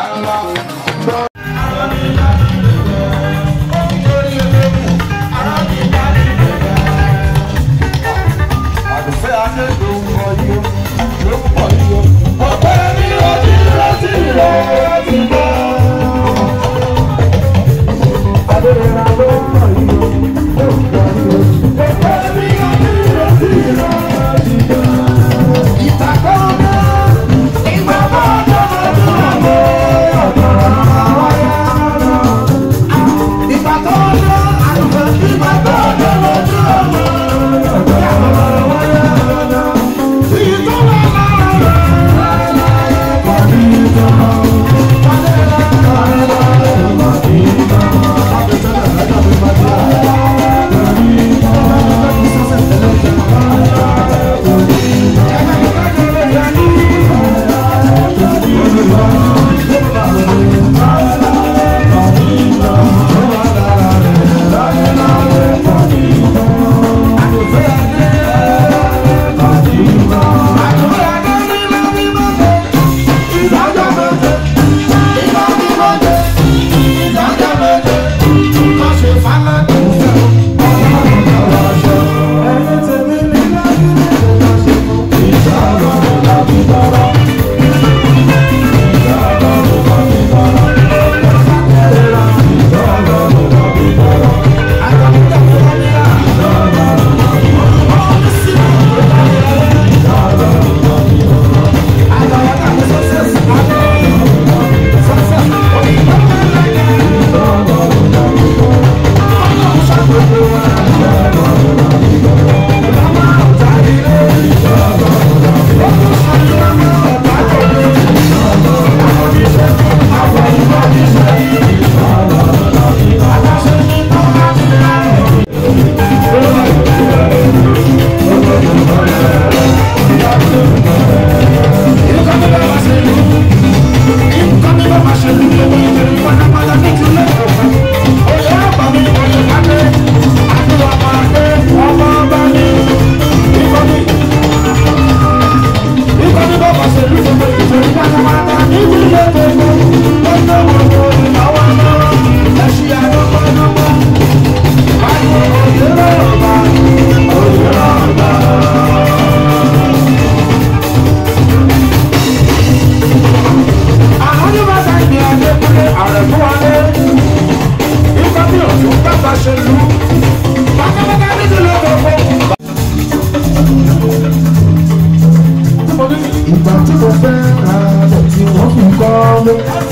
ìgbà tí mo fẹ́ ra lẹ̀ tí wọ́n fi kọ́ lé.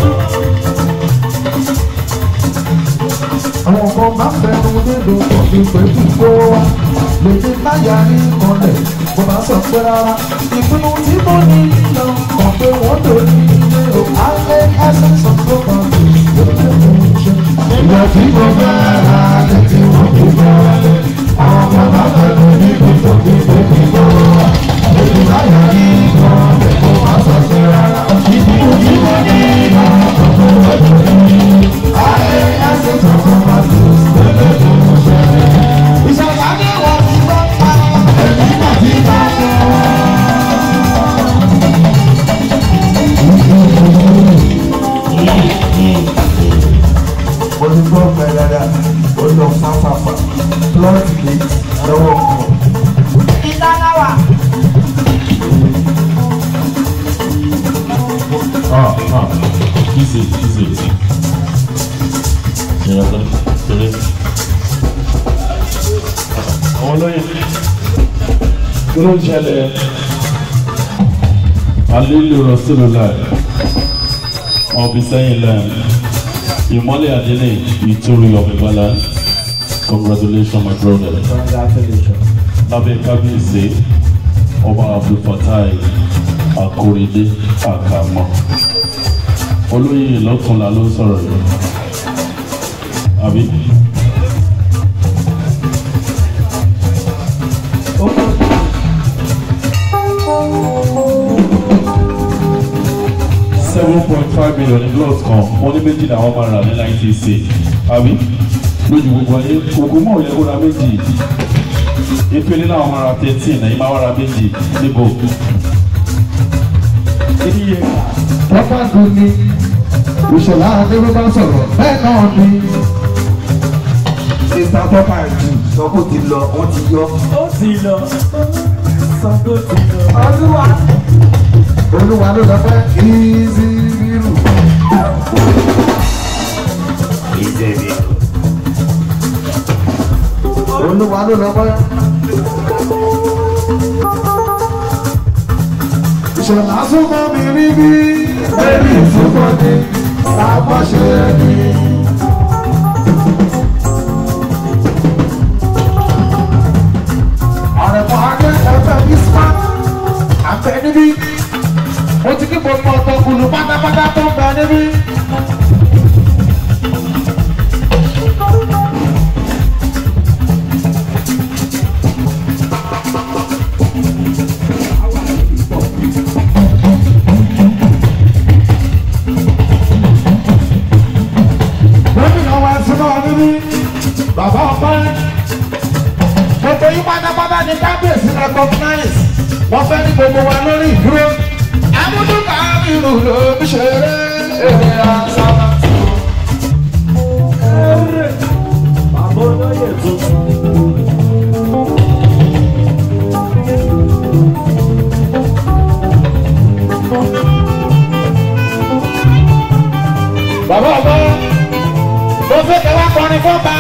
àwọn kan bá fẹ́nu nílò ọ̀bí pẹ̀lú kó wá lèmi láyà ní ìkànnẹ̀ mo bá sọ pé rárá ìpinnu tí mo ní lọ kàn pé wọ́n lò ní ilé o alẹ́ ẹsẹ̀ sọ tó kàn sí lóde mo ń ṣe. ìgbà tí mo fẹ́ ra lẹ̀ tí wọ́n fi kọ́ lé. àwọn kan bá fẹ́nu nílò ọ̀bí pẹ̀lú kó wá lèmi láyà ní ìkànnẹ̀ mo bá sọ pé rárá ìpinnu tí mo ní lọ kàn pé wọ́n lò ní ilé o alẹ́ ẹsẹ̀ sọ tó kàn sí lóde mo ń ṣe. ìṣẹ̀lẹ̀ adé wọ̀ ti gbọ́ pa ẹ̀mí náà ti bá wọn. olùgbọ́ gbẹ̀dàdà olùlọ fáfáfá plọ́ọ̀tì lè lọ́wọ́ kan. ìdánáwà Ah, ah, easy, easy. Ìyá tó torí. Àwọn olóyè kí ló ń ṣẹlẹ̀? Alilu Rasulullah ọ̀bí sẹ́yìn lẹ́yìn. Ìmọ́lẹ̀ Adélé ìtúrú ọ̀bẹ̀bálá. Congratulations my brother. Lábẹ́ kábíyèsí ọba Abdulfatai Akorede Akamọ. Olóyè lọ́kùnlá ló ń sọ̀rọ̀ yìí. Àbí? seven point five million ní gloves kan wọ́n ní méjì làwọn máa rà ní nineteen six àbí lójú gbogbo ayé gbogbo mọ̀ yẹ kó ra méjì ìpele náà máa ra thirteen ẹ̀yin máa wá ra méjì níbo. iye pápá gòkè ìṣọ̀lá adébó bá sọ̀rọ̀ bẹ́ẹ̀ náà ni. ìta tọ́ka ìlú sọ kó ti lọ wọ́n ti yọ. ó ti lọ sọ tó ti lọ. Olúwa. olúwa ló lọ pẹ́ ìzí rírù. ìjẹ̀bi. olúwa ló lọ pẹ́. ìṣọ̀lá súnmọ́ mi rí bí bẹ́ẹ̀ni ìfúnpọ̀ ni lápá ṣe ẹni. ọ̀rẹ́mọ̀ adé ẹgbẹ́ bísímà àbẹ níbí mo ti kí gbogbo ọ̀tọ̀kùlù pátápátá tó ń bẹ níbí. gómìnà wa súnmọ́ níbí bàbá ọpẹ́ gbogbo yín pátápátá ní kábíyèsí recognize wọ́n fẹ́ ní gbogbo wa lórí ìdúró amúdúkà irú ló ń ṣeré èrè àṣà. bàbá olóyè tuntun. bàbá ọgbọ́n mo fẹ́ kẹ́ wá kọrin fọ́ba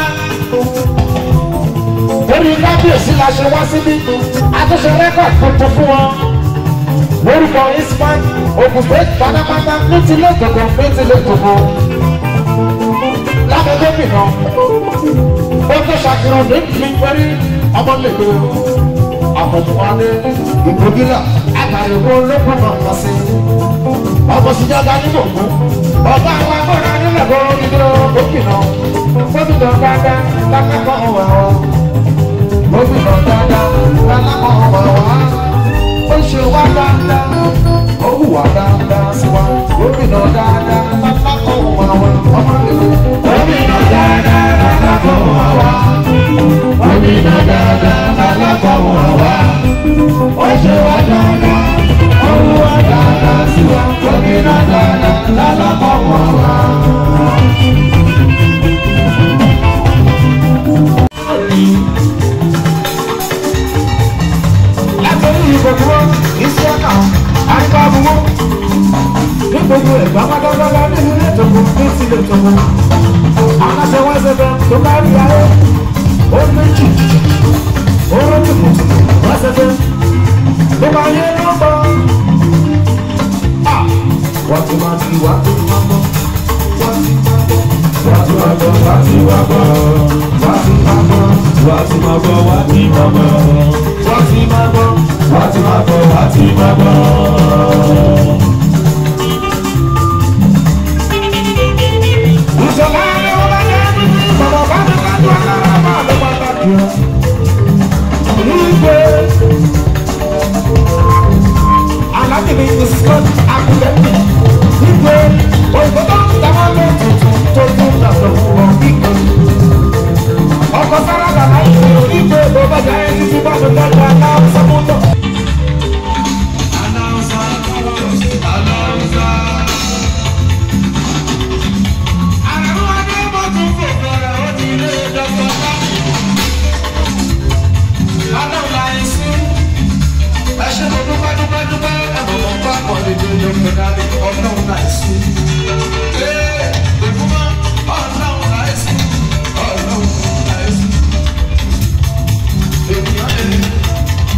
orí kábíyèsí la ṣe wá síbí àtúnṣe rẹ́kọ̀dì tuntun fún wọn lórúkọ isman ogun state pátápátá ní tilé ìtòkò ní tilé ìtòkò lábẹ́ gómìnà ó tó ṣàfihàn ní ìpínpẹ́rí ọmọlẹ́gbẹ́ àfọ̀túnwálé ìgbògílà àtàlẹ́wò olókùn náà lọ sí ọmọ síjọba ní gbogbo ọba àwọn agbọ́dọ̀ nílẹ̀ kó ìdúró gómìnà gómìnà dáadáa lákàkọ́ wà wá gómìnà dáadáa lákàkọ́ wà wá ó ṣe wá dáadáa ó hùwà dáadáa sí wa gómìnà dáadáa lákàkọ́ wà wá ọmọ ìlú gómìnà dáadáa lákàkọ́ wà wá gómìnà dáadáa lákàkọ́ wà wá ó ṣe wá dáadáa ó hùwà dáadáa sí wa gómìnà dáadáa lákàkọ́ wà wá. látọ̀rí ìgbòkúrò iṣẹ́ náà àríkà àbúwò ní gbogbo ẹ̀gbá pátápátá ní ilé ìtòkò ní ìsìlẹ̀ ìtòkò aláṣẹ wọn ṣẹfẹ tó bá rí ayé ó méjì ó rọ́jùkù wọ́n ṣẹfẹ tó bá yé ló ń bọ̀ wọ́n ti máa ti wá tó máa bọ̀ wọ́n ti máa bọ̀ wọ́n ti máa bọ̀ wọ́n ti máa bọ̀ wọ́n ti máa bọ̀ wá ti máa bọ̀ wá ti máa bọ̀. wọ́n ti máa bọ̀ wá ti máa bọ̀ wá ti máa bọ̀. ìṣọ̀lá ni wọ́n bá jẹ́ bàbá bá mi ká tó alára máa ló bá bá jù ọ́. Ìgbé alábìnrin ní Scott Akudemi. Ìgbé òyìnbó tó ń tẹ́wọ́ lé tuntun tó tún dàgbà fún ọ kíkọ. Ọkọ̀ sára dàda ìgbé ìgbé ló bá jẹ́ ẹni títí bá mi dájú aláwọ̀ sọ́kúntọ̀. Àrẹ̀mú adé mọ̀ tún fò fọ̀rọ̀ ó ti lé dọ́kọ̀ láti. Ọlọ́run la ẹ̀ sí. Ẹ ṣe mo dúpẹ́ dúpẹ́ dúpẹ́ ẹ̀bùn mọ̀ bá pọ̀ lédè lóko dání ọlọ́run la ẹ̀ sí. Ee, ìfúnmọ́ ọlọ́run la ẹ̀ sí. Ọlọ́run la ẹ̀ sí. Ènìyàn lè ní